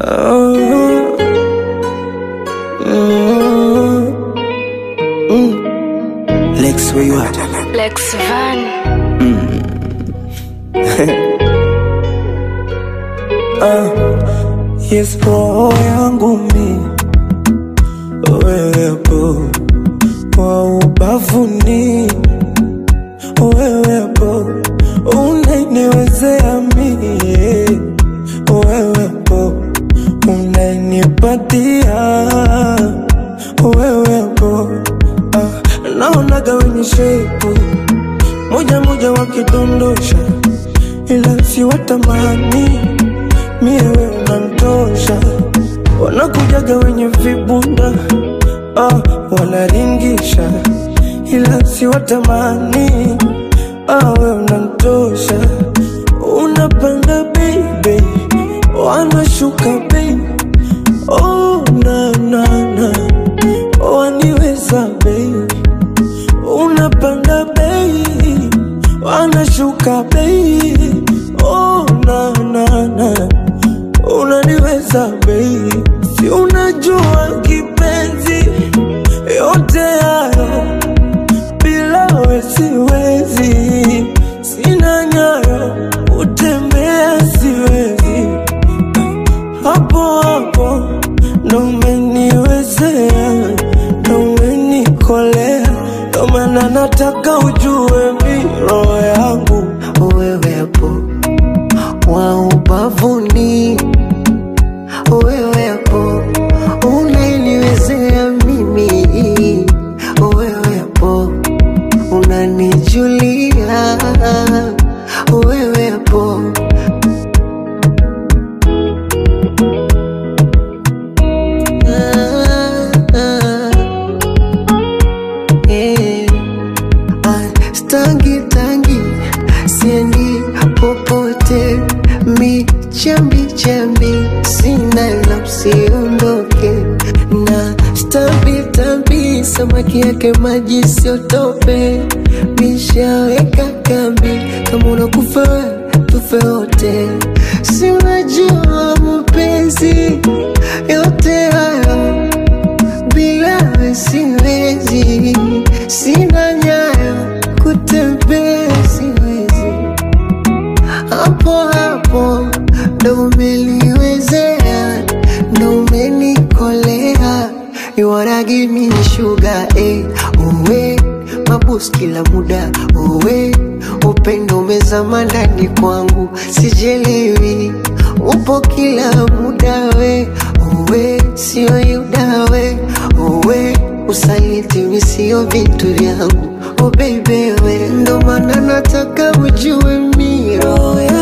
Oh, mm, mm. Lex, where you at? Lex Van. Yes, roho yangu mi wewepo kwa ubavuni, wewepo unaniwezea mie, wewepo unanipatia, wewepo ah, naonaga wenye shepu moja moja wakidondosha, ila si watamani mie we unantosha, wanakujaga wenye vibunda ah, wanaringisha, ila si watamani ah, we unantosha, unapanda baby, wanashuka baby, oh na na na, waniweza baby unapanda bei wanashuka bei oh, na, na, na. unaniweza bei si unajua kipenzi yote hayo bila we siwezi sina nyayo utembea siwezi hapo hapo ndo umeniwezea ndo umenikolea ndo maana nataka ujue mi roho yangu wewepo wa ubavuni, wewepo unaniwezea mimi, wewepo unanijulia, wewepo ah, ah, eh. Ah, Stangi tangi siendi popote, mi chambi chambi sina la usiondoke na stambi tambi, samaki yake maji siotope, mishaweka kambi, kama unakufa wewe, tufe wote, si unajua mapenzi yote hayo bila we siwezi, sina nyayo kutembea siwezi, hapo hapo ndo umeliwezea, ndo umenikolea, you wanna give me sugar eh, uwe mabus kila muda uwe upendo umezama ndani kwangu, sijelewi upo kila muda we uwe sio yuda we uwe usaliti mi sio vitu vyangu oh baby we ndo maana nataka ujue mi roho